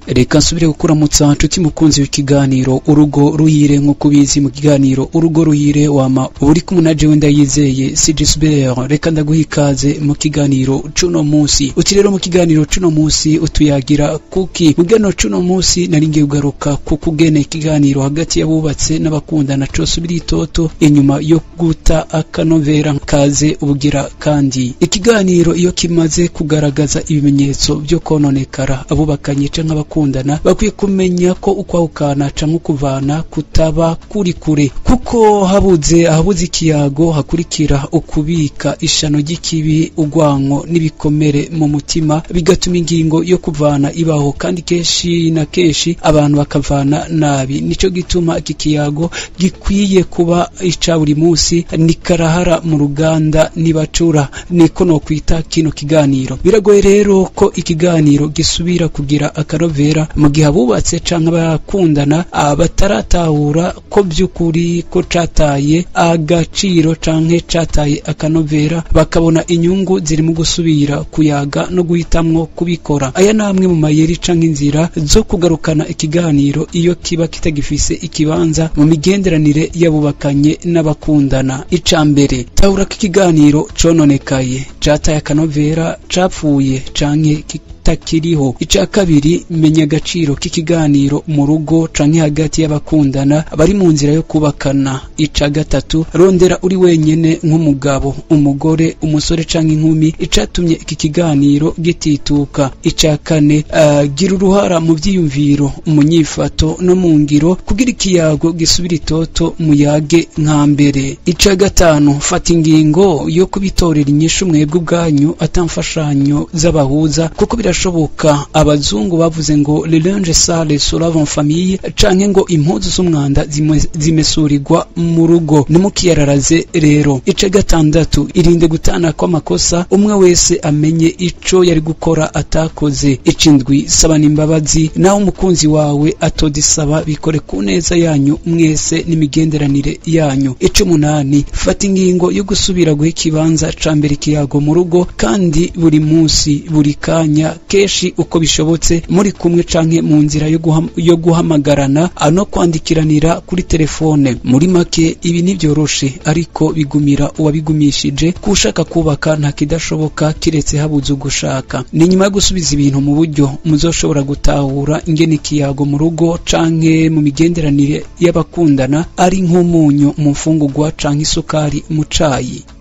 reka nsubire kukuramutsa nshuti mukunzi w'ikiganiro urugo ruhire nk'uko ubizi mu kiganiro urugo ruhire wama uri kumwe na jewe ndayizeye sigisbert reka ndaguha ikaze mu kiganiro cuno munsi uti rero mu kiganiro cuno munsi utuyagira kuki mu kiganiro cuno munsi nari ngiye kugaruka ku kugena ikiganiro hagati y'abubatse n'abakundana cose biri itoto inyuma yo guta akanovera kaze ubugira kandi ikiganiro iyo kimaze kugaragaza ibimenyetso byo kononekara abubakanye canke abakundana bakwiye kumenya ko ukwahukana canke ukuvana kutaba kuri kure kuko habuze ahabuze ikiyago hakurikira ukubika ishano ry'ikibi urwanko n'ibikomere mu mutima bigatuma ingingo yo kuvana ibaho kandi kenshi na kenshi abantu bakavana nabi nico gituma iki kiyago gikwiye kuba ica buri munsi ni karahara mu ruganda nibacura niko no kwita kino kiganiro biragoye rero ko ikiganiro gisubira kugira akarovera mu gihe abubatse canke abakundana bataratahura ko by'ukuri ko cataye agaciro canke cataye akanovera bakabona inyungu ziri mu gusubira kuyaga no guhitamwo kubikora aya namwe mu mayeri canke inzira zo kugarukana ikiganiro iyo kiba kitagifise ikibanza mu migenderanire y'abubakanye n'abakundana ica mbere tahura ko ikiganiro cononekaye cataye akanovera capfuye canke kitakiriho ica kabiri menya agaciro k'ikiganiro mu rugo canke hagati y'abakundana bari mu nzira yo kubakana ica gatatu rondera uri wenyene nk'umugabo umugore umusore canke inkumi icatumye iki kiganiro gitituka ica kane uh, gira uruhara mu vyiyumviro mu nyifato no mu ngiro kugira ikiyago gisubira itoto muyage nka mbere ica gatanu fata ingingo yo kubitorera inyishu mwebwe ubwanyu atamfashanyo z'abahuza kuko birashoboka abazungu bavuze ngo le linge sale se lave en famille canke ngo impuzu z'umwanda zimesurirwa mu rugo nimukiyararaze rero ice gatandatu irinde gutana kw'amakosa umwe wese amenye ico yari gukora atakoze icindwi saba n'imbabazi naho umukunzi wawe atodisaba bikore ku neza yanyu mwese n'imigenderanire yanyu ice umunani fata ingingo yo gusubira guha ikibanza ca mbere ikiyago mu rugo kandi buri munsi buri kanya kenshi uko bishobotse muri kumwe canke mu nzira yo, guham, yo guhamagarana no kwandikiranira kuri telefone muri make ibi ntibyoroshe ariko bigumira uwabigumishije kushaka kubaka nta kidashoboka kiretse habuze ugushaka ni nyuma yo gusubiza ibintu mu buryo muzoshobora gutahura ingene ikiyago mu rugo canke mu migenderanire y'abakundana ari nk'umunyu mu mfungurwa canke isukari mu cayi